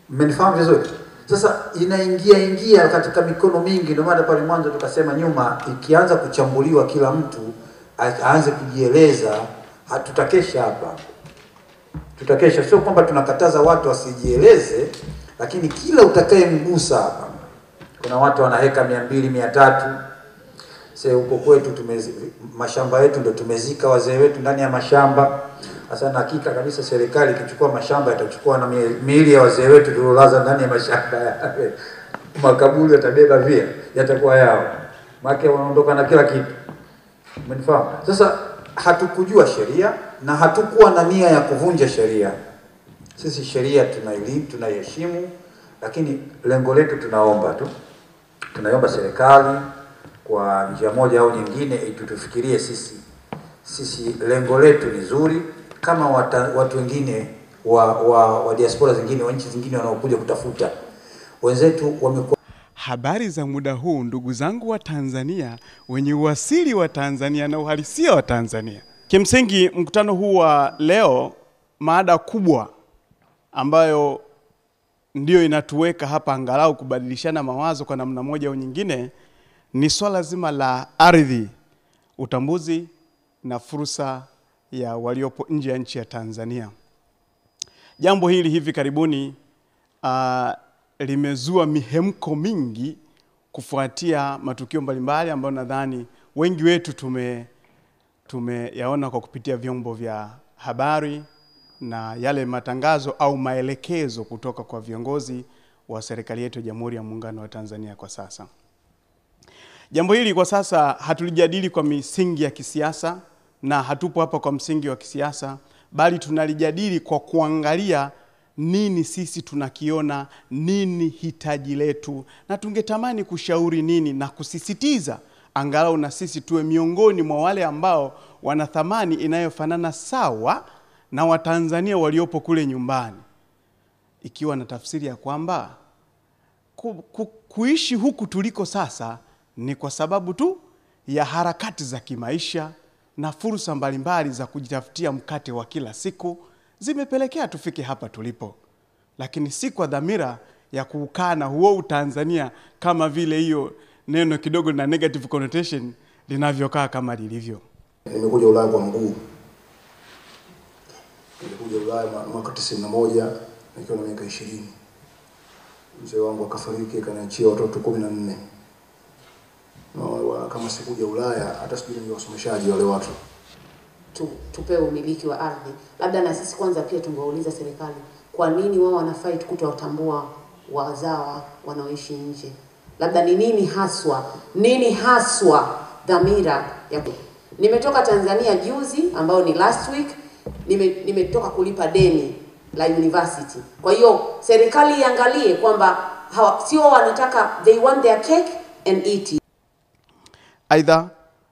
Mmenifahamu vizuri? Sasa inaingia ingia katika mikono mingi, ndio maana pale mwanzo tukasema nyuma, ikianza kuchambuliwa kila mtu a- aanze kujieleza, hatutakesha hapa, tutakesha. Sio kwamba tunakataza watu wasijieleze, lakini kila utakayemgusa hapa, kuna watu wanaweka mia mbili mia tatu Sasa huko kwetu tumezi, mashamba yetu ndio tumezika wazee wetu ndani ya mashamba. Sasa na hakika kabisa serikali ikichukua mashamba itachukua na mie- miili ya wazee wetu tuliolaza ndani ya mashamba yale. Makaburi yatabeba pia, yatakuwa yao. Maana wanaondoka na kila kitu. Umenifahamu? Sasa hatukujua sheria na hatukuwa na nia ya kuvunja sheria. Sisi sheria tunaili tunaiheshimu, lakini lengo letu tunaomba tu, tunaiomba serikali kwa njia moja au nyingine itutufikirie sisi. Sisi lengo letu ni zuri kama wata, watu wengine wa, wa, wa diaspora zingine wa nchi zingine wanaokuja kutafuta. Wenzetu wamekuwa Habari za muda huu, ndugu zangu wa Tanzania wenye uasili wa Tanzania na uhalisia wa Tanzania. Kimsingi, mkutano huu wa leo, mada kubwa ambayo ndiyo inatuweka hapa angalau kubadilishana mawazo kwa namna moja au nyingine ni swala zima la ardhi, utambuzi na fursa ya waliopo nje ya nchi ya Tanzania. Jambo hili hivi karibuni uh, limezua mihemko mingi kufuatia matukio mbalimbali ambayo nadhani wengi wetu tume tumeyaona kwa kupitia vyombo vya habari na yale matangazo au maelekezo kutoka kwa viongozi wa serikali yetu ya Jamhuri ya Muungano wa Tanzania kwa sasa. Jambo hili kwa sasa hatulijadili kwa misingi ya kisiasa na hatupo hapa kwa msingi wa kisiasa, bali tunalijadili kwa kuangalia nini sisi tunakiona, nini hitaji letu, na tungetamani kushauri nini na kusisitiza angalau na sisi tuwe miongoni mwa wale ambao wana thamani inayofanana sawa na Watanzania waliopo kule nyumbani, ikiwa na tafsiri ya kwamba ku, ku, kuishi huku tuliko sasa ni kwa sababu tu ya harakati za kimaisha na fursa mbalimbali za kujitafutia mkate wa kila siku zimepelekea tufike hapa tulipo, lakini si kwa dhamira ya kuukana huo utanzania kama vile hiyo neno kidogo na negative connotation linavyokaa kama lilivyo. Nimekuja Ulaya kwa mguu. Nilikuja Ulaya mwa- mwaka tisini na moja nikiwa na miaka ishirini. Mzee wangu akafariki akaniachia watoto kumi na nne. Na wa- kama sikuja Ulaya hata sijui ni wasomeshaji wale watu. tu, tupewe umiliki wa ardhi. Labda na sisi kwanza pia tungewauliza serikali kwa nini wao wana fight kutowatambua wazawa wanaoishi nje. Labda ni nini haswa, nini haswa dhamira ya ku... Nimetoka Tanzania juzi, ambao ni last week, nime, nimetoka kulipa deni la university. Kwa hiyo serikali iangalie kwamba hawa- sio wanataka, they want their cake and eat it. Aidha,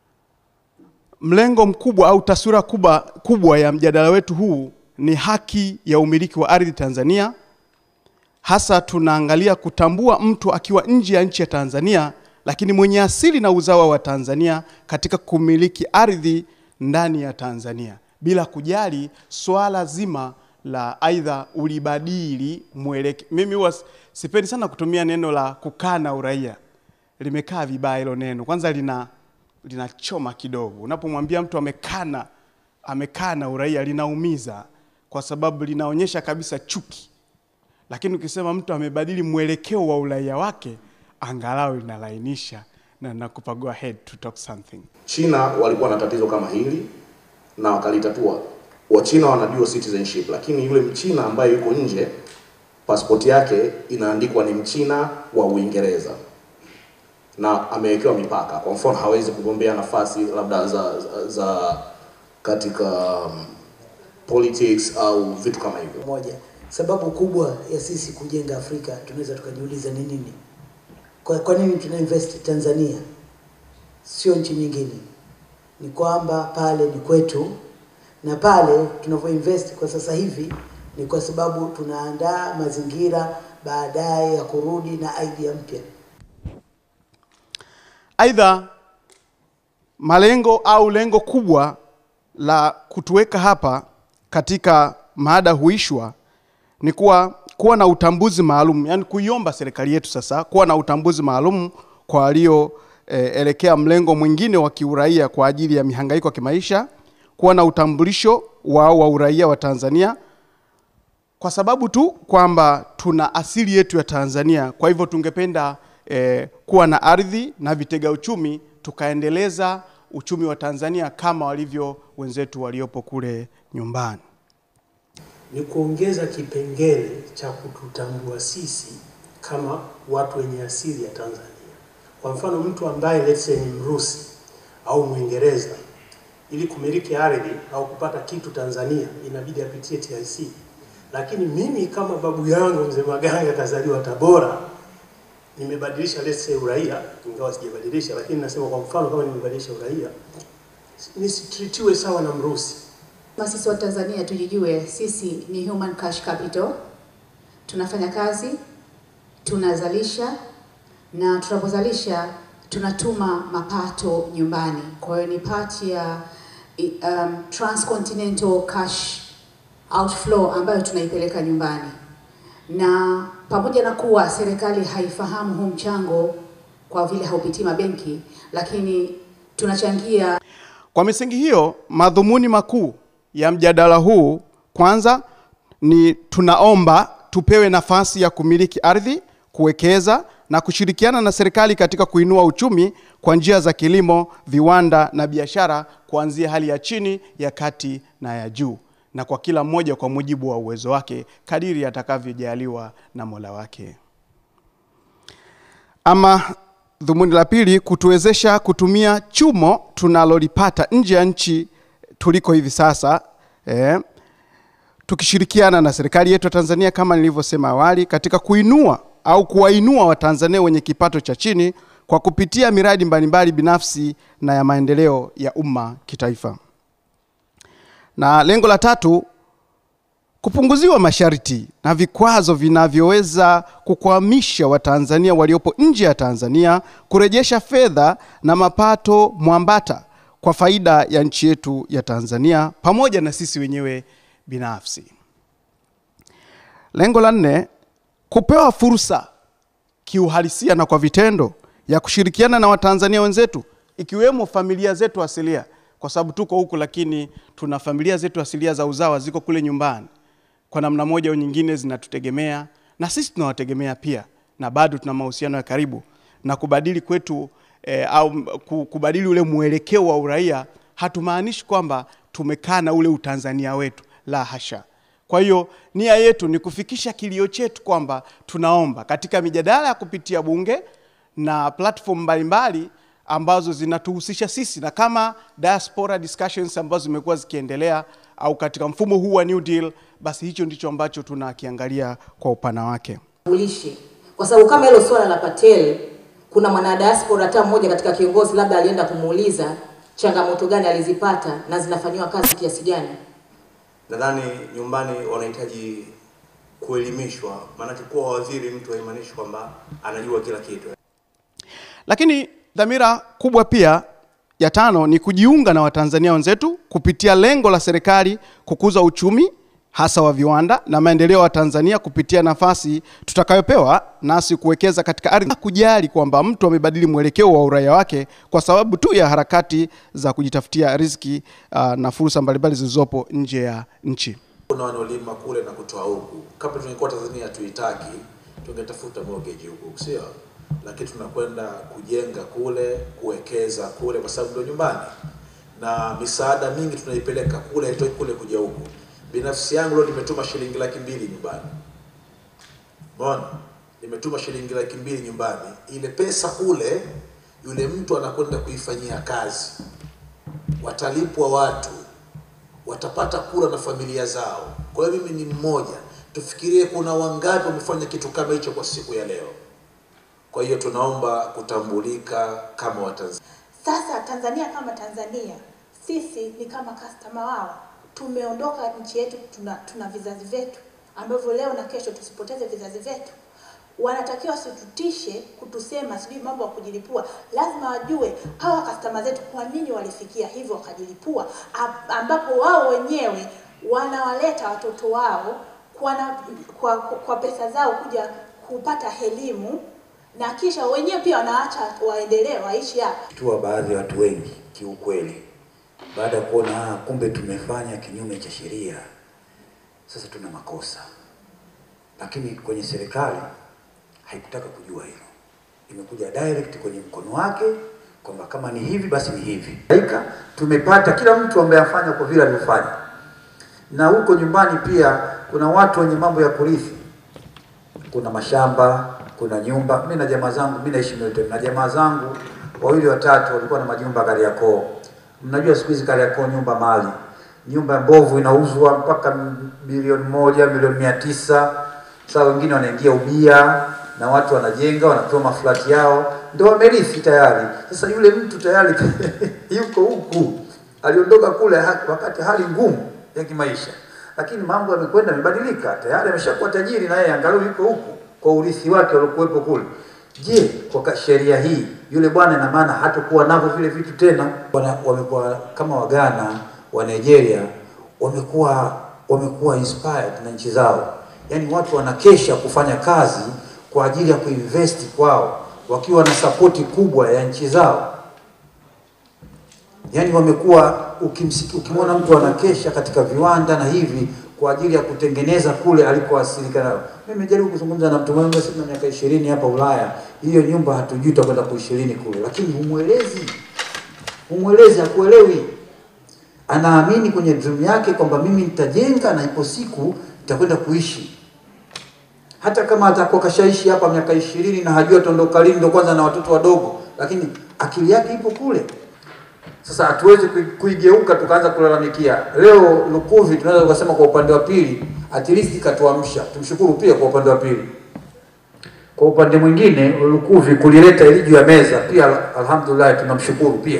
mlengo mkubwa au taswira kubwa, kubwa ya mjadala wetu huu ni haki ya umiliki wa ardhi Tanzania. Hasa tunaangalia kutambua mtu akiwa nje ya nchi ya Tanzania, lakini mwenye asili na uzawa wa Tanzania katika kumiliki ardhi ndani ya Tanzania bila kujali swala zima la aidha ulibadili mweleke. Mimi huwa sipendi sana kutumia neno la kukana uraia, limekaa vibaya hilo neno. Kwanza lina linachoma kidogo. Unapomwambia mtu amekana amekana uraia linaumiza, kwa sababu linaonyesha kabisa chuki. Lakini ukisema mtu amebadili mwelekeo wa uraia wake, angalau linalainisha na nakupa go ahead to talk something. China walikuwa na tatizo kama hili na wakalitatua. Wachina wana dual citizenship, lakini yule mchina ambaye yuko nje pasipoti yake inaandikwa ni mchina wa Uingereza na amewekewa mipaka. Kwa mfano, hawezi kugombea nafasi labda za, za, za katika um, politics au vitu kama hivyo. moja. Sababu kubwa ya sisi kujenga Afrika tunaweza tukajiuliza ni nini? Kwa, kwa nini tuna invest Tanzania sio nchi nyingine? Ni kwamba pale ni kwetu, na pale tunavyo invest kwa sasa hivi ni kwa sababu tunaandaa mazingira baadaye ya kurudi na idea mpya. Aidha, malengo au lengo kubwa la kutuweka hapa katika maada huishwa ni kuwa kuwa na utambuzi maalum, yani kuiomba serikali yetu sasa kuwa na utambuzi maalum kwa walioelekea e, mlengo mwingine wa kiuraia kwa ajili ya mihangaiko ya kimaisha, kuwa na utambulisho wao wa uraia wa Tanzania kwa sababu tu kwamba tuna asili yetu ya Tanzania. Kwa hivyo tungependa eh, kuwa na ardhi na vitega uchumi tukaendeleza uchumi wa Tanzania kama walivyo wenzetu waliopo kule nyumbani. ni kuongeza kipengele cha kututambua sisi kama watu wenye asili ya Tanzania. Kwa mfano, mtu ambaye let's say ni Mrusi au Mwingereza, ili kumiliki ardhi au kupata kitu Tanzania inabidi apitie TIC. Lakini mimi kama babu yangu mzee Maganga kazaliwa Tabora, nimebadilisha let's say uraia, ingawa sijabadilisha, lakini nasema kwa mfano kama nimebadilisha uraia, nisitritiwe sawa na Mrusi. Kama sisi wa Tanzania tujijue, sisi ni human cash capital. Tunafanya kazi, tunazalisha na tunapozalisha tunatuma mapato nyumbani. Kwa hiyo ni part ya i- um, transcontinental cash outflow ambayo tunaipeleka nyumbani, na pamoja na kuwa serikali haifahamu huu mchango kwa vile haupitii mabenki, lakini tunachangia Kwa misingi hiyo, madhumuni makuu ya mjadala huu kwanza ni tunaomba tupewe nafasi ya kumiliki ardhi, kuwekeza na kushirikiana na serikali katika kuinua uchumi kwa njia za kilimo, viwanda na biashara kuanzia hali ya chini, ya kati na ya juu, na kwa kila mmoja kwa mujibu wa uwezo wake kadiri atakavyojaliwa na Mola wake. Ama dhumuni la pili, kutuwezesha kutumia chumo tunalolipata nje ya nchi tuliko hivi sasa eh, tukishirikiana na serikali yetu ya Tanzania kama nilivyosema awali, katika kuinua au kuwainua Watanzania wenye kipato cha chini kwa kupitia miradi mbalimbali binafsi na ya maendeleo ya umma kitaifa. Na lengo la tatu kupunguziwa masharti na vikwazo vinavyoweza kukwamisha Watanzania waliopo nje ya Tanzania kurejesha fedha na mapato mwambata kwa faida ya nchi yetu ya Tanzania pamoja na sisi wenyewe binafsi. Lengo la nne, kupewa fursa kiuhalisia na kwa vitendo ya kushirikiana na Watanzania wenzetu ikiwemo familia zetu asilia, kwa sababu tuko huku, lakini tuna familia zetu asilia za uzawa ziko kule nyumbani, kwa namna moja au nyingine zinatutegemea na sisi tunawategemea pia, na bado tuna mahusiano ya karibu na kubadili kwetu eh, au m- ku- kubadili ule mwelekeo wa uraia hatumaanishi kwamba tumekaa na ule utanzania wetu, la hasha. Kwa hiyo nia yetu ni kufikisha kilio chetu kwamba tunaomba katika mijadala ya kupitia bunge na platform mbalimbali ambazo zinatuhusisha sisi na kama diaspora discussions ambazo zimekuwa zikiendelea au katika mfumo huu wa New Deal, basi hicho ndicho ambacho tunakiangalia kwa upana wake. ulishi kwa sababu kama hilo swala la Patel, kuna mwanadiaspora hata mmoja katika kiongozi labda alienda kumuuliza changamoto gani alizipata na zinafanyiwa kazi kiasi gani. Nadhani nyumbani wanahitaji kuelimishwa, maanake kuwa waziri mtu haimaanishi kwamba anajua kila kitu. Lakini dhamira kubwa pia ya tano ni kujiunga na Watanzania wenzetu kupitia lengo la serikali kukuza uchumi hasa wa viwanda na maendeleo ya Tanzania kupitia nafasi tutakayopewa nasi kuwekeza katika ardhi, kujali kwamba mtu amebadili mwelekeo wa uraia wake kwa sababu tu ya harakati za kujitafutia riziki uh, na fursa mbalimbali zilizopo nje ya nchi. Kuna wanaolima kule na kutoa huku. Kama tungekuwa Tanzania tuitaki, tungetafuta mortgage huku, sio? Lakini tunakwenda kujenga kule, kuwekeza kule, kwa sababu ndio nyumbani, na misaada mingi tunaipeleka kule, haitoki kule kuja huku. Binafsi yangu leo nimetuma shilingi laki mbili nyumbani, umeona, nimetuma shilingi laki mbili nyumbani. Ile pesa kule, yule mtu anakwenda kuifanyia kazi, watalipwa watu watapata kula na familia zao. Kwa hiyo mimi ni mmoja, tufikirie kuna wangapi wamefanya kitu kama hicho kwa siku ya leo. Kwa hiyo tunaomba kutambulika kama Watanzania. Sasa Tanzania kama Tanzania, sisi ni kama customer wao. Tumeondoka nchi yetu, tuna, tuna vizazi vyetu ambavyo leo na kesho tusipoteze vizazi vyetu. Wanatakiwa wasitutishe kutusema sijui mambo ya kujilipua. Lazima wajue hawa customer zetu kwa nini walifikia hivyo wakajilipua, am- ambapo wao wenyewe wanawaleta watoto wao kwa, na, kwa, kwa pesa zao kuja kupata elimu na kisha wenyewe pia wanaacha waendelee waishi hapa. tua baadhi ya watu wengi kiukweli, baada ya kuona ah, kumbe tumefanya kinyume cha sheria, sasa tuna makosa. Lakini kwenye serikali haikutaka kujua hilo, imekuja direct kwenye mkono wake kwamba kama ni hivi basi ni hivi. Haika tumepata kila mtu ambaye afanya kwa vile alivyofanya, na huko nyumbani pia kuna watu wenye mambo ya kurithi kuna mashamba, kuna nyumba. Mimi na jamaa zangu, mimi naishi Milton, na jamaa zangu wawili watatu walikuwa na majumba Kariakoo. Mnajua siku hizi Kariakoo nyumba mali, nyumba mbovu inauzwa mpaka m- milioni moja, milioni mia tisa. Sasa wengine wanaingia ubia na watu wanajenga, wanatoa maflati yao, ndio wamerithi tayari. Sasa yule mtu tayari yuko huku, aliondoka kule ha- wakati hali ngumu ya kimaisha lakini mambo yamekwenda yamebadilika, tayari ameshakuwa tajiri na yeye angalau yuko huku kwa urithi wake uliokuwepo kule. Je, kwa ka- sheria hii yule bwana ina maana hatakuwa navyo vile vitu tena? Wana, wamekuwa kama Wagana wa Nigeria wamekuwa wamekuwa inspired na nchi zao, yaani watu wanakesha kufanya kazi kwa ajili ya kuinvest kwao wakiwa na sapoti kubwa ya nchi zao yaani wamekuwa ukimsiki- ukimwona mtu anakesha katika viwanda na hivi kwa ajili ya kutengeneza kule alikoasilika nayo. Mimi nimejaribu kuzungumza na mtu mmoja sasa na miaka ishirini hapa Ulaya, hiyo nyumba hatujui tutakwenda kuishirini kule, lakini humwelezi, humwelezi, hakuelewi. Anaamini kwenye dream yake kwamba mimi nitajenga na ipo siku nitakwenda kuishi hata kama atakuwa kashaishi hapa miaka ishirini na hajua ataondoka lini, ndio kwanza na watoto wadogo, lakini akili yake ipo kule. Sasa hatuwezi kui- kuigeuka tukaanza kulalamikia. Leo Lukuvi tunaweza tukasema kwa upande wa pili, at least katuamsha, tumshukuru pia kwa upande wa pili. Kwa upande mwingine Lukuvi kulileta ili juu ya meza pia, alhamdulillah tunamshukuru pia,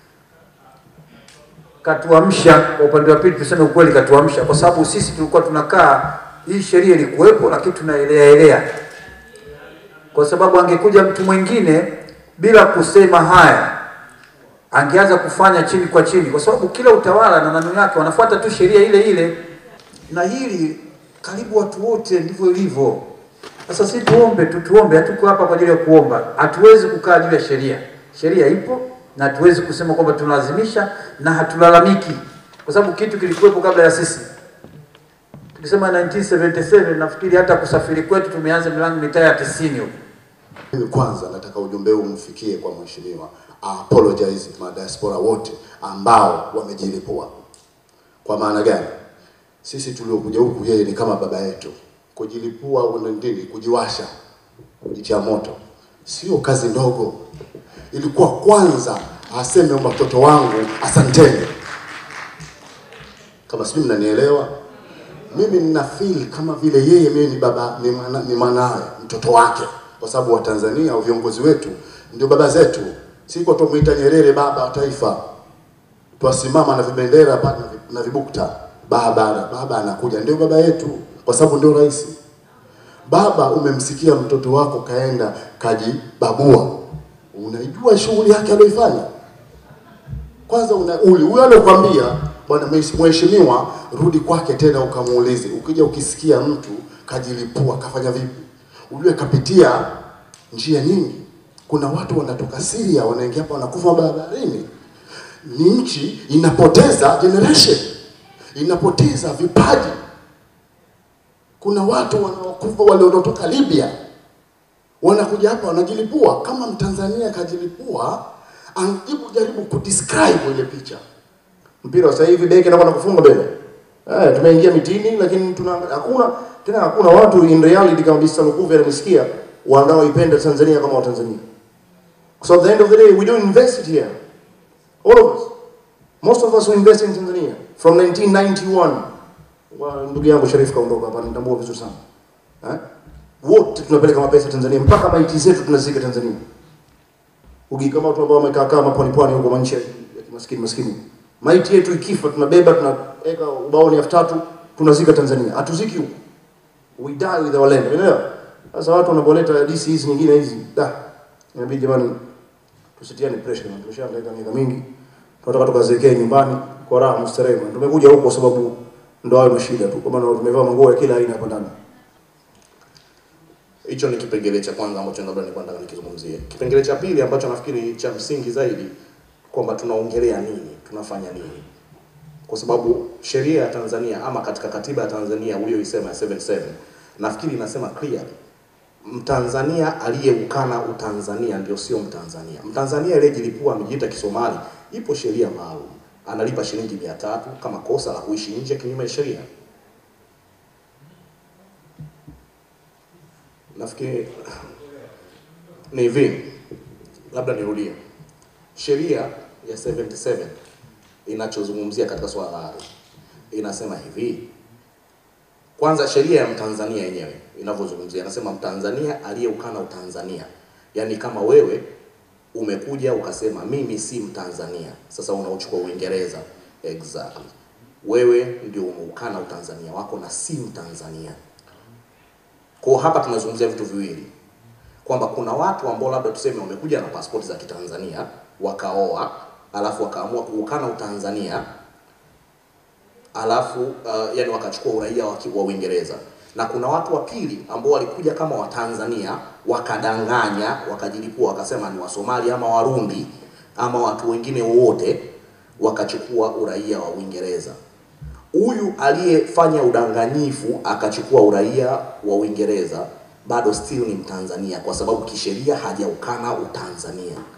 katuamsha. Kwa upande wa pili tuseme ukweli, katuamsha kwa sababu sisi tulikuwa tunakaa, hii sheria ilikuwepo, lakini tunaelea elea, kwa sababu angekuja mtu mwingine bila kusema haya angeanza kufanya chini kwa chini, kwa sababu kila utawala na nani yake wanafuata tu sheria ile ile, na hili karibu watu wote ndivyo ilivyo. Sasa si tuombe tu, tuombe. Hatuko hapa kwa ajili ya kuomba, hatuwezi kukaa juu ya sheria. Sheria ipo na hatuwezi kusema kwamba tunalazimisha, na hatulalamiki kwa sababu kitu kilikuwepo kabla ya sisi. Tukisema 1977 nafikiri hata kusafiri kwetu tumeanza milango mitaa ya 90 huko. Mimi kwanza nataka ujumbe huu umfikie kwa mheshimiwa, I apologize madiaspora wote ambao wamejilipua. Kwa maana gani? Sisi tuliokuja huku, yeye ni kama baba yetu. Kujilipua una nini? Kujiwasha, kujitia moto, sio kazi ndogo. Ilikuwa kwanza aseme watoto wangu asanteni. Kama sijui mnanielewa, mimi nina feel kama vile yeye mimi ni baba ni, mana, ni mwanawe mtoto wake, kwa sababu Watanzania au viongozi wetu ndio baba zetu. Siko tumuita Nyerere baba wa taifa, twasimama na vibendera pa- na vi- na vibukta, baba baba anakuja, ndio baba yetu, kwa sababu ndio rais. Baba, umemsikia mtoto wako kaenda kajibabua, unaijua shughuli yake aliyoifanya kwanza una uli huyo alokuambia bwana mheshimiwa, rudi kwake tena ukamuulize. Ukija ukisikia mtu kajilipua kafanya vipi, ujue kapitia njia nyingi. Kuna watu wanatoka Syria wanaingia hapa wanakufa barabarini. Ni nchi inapoteza generation, inapoteza vipaji. Kuna watu wanaokufa waliotoka Libya wanakuja hapa wanajilipua. Kama Mtanzania kajilipua, angejibu jaribu kudescribe ile picha. mpira sasa hivi beki anakwenda kufunga mbele. Eh, tumeingia mitini lakini tuna hakuna tena hakuna watu in reality kama Bisa Lukuvi anamsikia wanaoipenda Tanzania kama Watanzania. So at the end of the day we don't invest it here. All of us. Most of us who invest in Tanzania from 1991. Wa ndugu yangu Sharif kaondoka hapa nitambua vizuri sana. Eh? Wote tunapeleka mapesa Tanzania mpaka maiti zetu tunazika Tanzania. Ugi kama watu ambao wamekaa kama pwani pwani huko manchi ya kimaskini maskini. Maiti yetu ikifa tunabeba tunaweka ubaoni elfu tatu tunazika Tanzania. Hatuziki huko. We die with our land. Unaelewa? Sasa watu wanapoleta hadithi hizi nyingine hizi, da. Inabidi jamani tusitiane pressure na tumeshaangaika miaka mingi. Tunataka tukazekee nyumbani kwa raha mustarehe. Tumekuja huko kwa sababu ndo hayo mashida tu, kwa maana tumevaa manguo ya kila aina hapa ndani. Hicho ni kipengele cha kwanza ambacho labda nilikuwa nataka nikizungumzie. Kipengele cha pili ambacho nafikiri cha msingi zaidi kwamba tunaongelea nini, tunafanya nini, kwa sababu sheria ya Tanzania ama katika katiba ya Tanzania uliyoisema ya 77 nafikiri inasema clearly Mtanzania aliyeukana utanzania ndio sio Mtanzania. Mtanzania aliyejilipua amejiita Kisomali, ipo sheria maalum, analipa shilingi mia tatu kama kosa la kuishi nje kinyume cha sheria. Nafikiri ni hivi, labda nirudie, sheria ya 77 inachozungumzia katika swala la ardhi inasema hivi kwanza sheria ya Mtanzania yenyewe inavyozungumzia inasema Mtanzania aliyeukana utanzania, yaani kama wewe umekuja ukasema mimi si Mtanzania, sasa unauchukua Uingereza, exactly wewe ndio umeukana utanzania wako na si Mtanzania. Kwa hapa tunazungumzia vitu viwili, kwamba kuna watu ambao labda tuseme wamekuja na pasipoti za Kitanzania wakaoa, alafu wakaamua kuukana utanzania alafu uh, yani wakachukua uraia wa ki- wa Uingereza na kuna watu wa pili ambao walikuja kama Watanzania wakadanganya, wakajilipua, wakasema ni Wasomali ama Warundi ama watu wengine wote, wakachukua uraia wa Uingereza. Huyu aliyefanya udanganyifu akachukua uraia wa Uingereza bado still ni Mtanzania kwa sababu kisheria hajaukana utanzania.